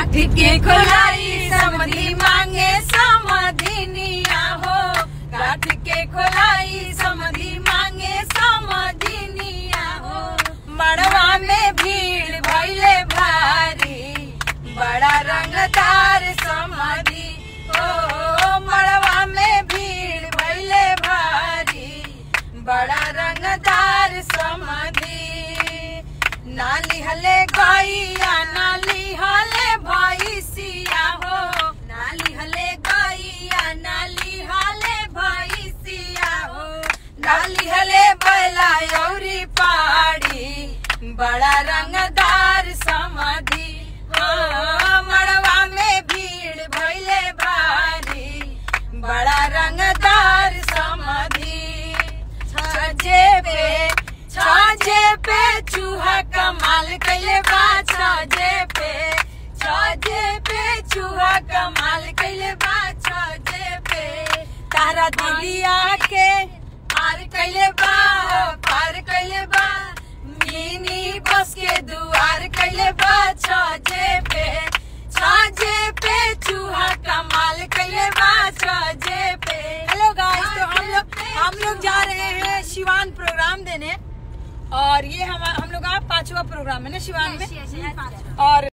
काठ के खोलाई समधी मांगे समधिनिया हो काठ के खोलाई समधी मांगे समधिनिया हो मड़वा में भीड़ भैले भारी बड़ा रंगदार समधी ओ मड़वा में भीड़ भैले भारी बड़ा रंगदार समधी नाली हले गैया नाली हले भैसिया हो नाली हले गैया नाली हले भैसिया हो नाली हले बैला यौरी पहाड़ी बड़ा रंगदार समधी हो मड़वा में भीड़ भैले भारी बड़ा रंगदार समधी छजे पे छजे पे चूहा कमाल कैले बा छजे पे छजे पे चूहा कमाल कैले बा छजे पे तारा दिलिया के पार कैले बा पार कैले बा मिनी बस के दुआर कैले बा छजे पे छजे पे चूहा कमाल कैले बा छजे पे हेलो गाइस तो हम लोग हम लोग जा रहे हैं शिवान प्रोग्राम देने और ये हम हम लोग का पांचवा प्रोग्राम है ना शिवान में और